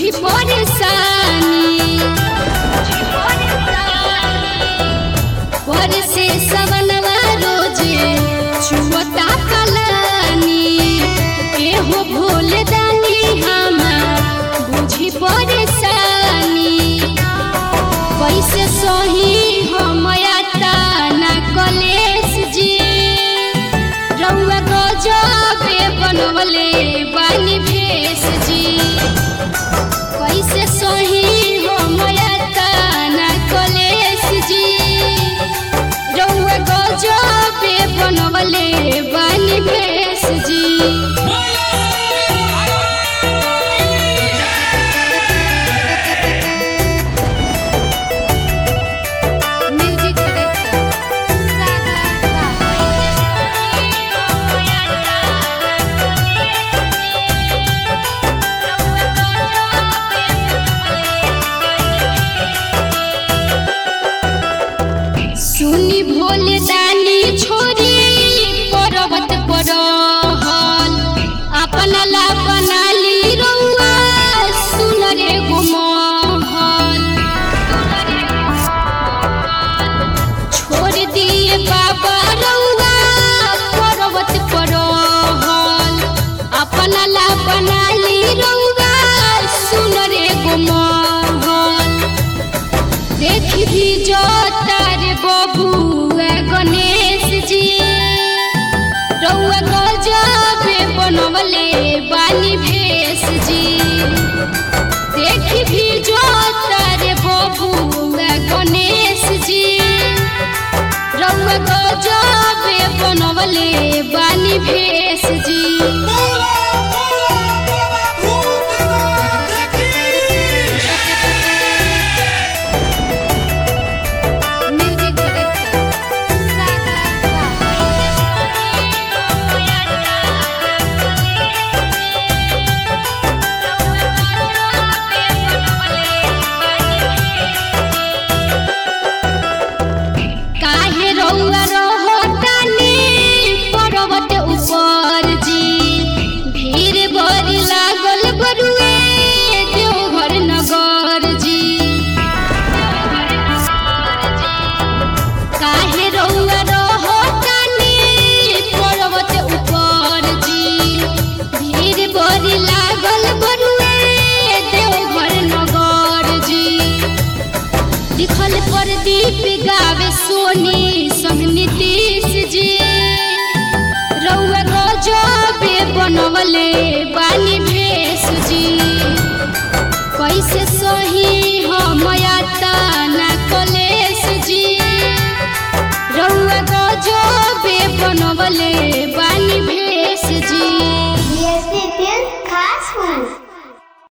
बुझी परेशानी पर से सवनवा रोजे छुअता कलानी एहो भोले दानी हमार बुझी परेशानी कैसे सही हमया ताना कलेश जी रउआ गजबे बनवले बानी भेष जी कैसे सही हमया ताना कलेश जी रउआ गजबे बनवले बानी भेष जी म्यूजिक डायरेक्टर सुनी भोले दानी छोरी पर्वत पर रहल अपना ला बनाली रउआ सुन रे गुमहल छोड़ दिए बाबा रउआ पर्वत पर रहल अपना ला बनाली रउआ सुन रे गुमहल देखी भी जो तारे बबुआ गणेश जी रउआ गजबे बनवले बानी भेष जी देखी भी जो तारे बबुआ गणेश जी रउआ गजबे बनवले बानी भेष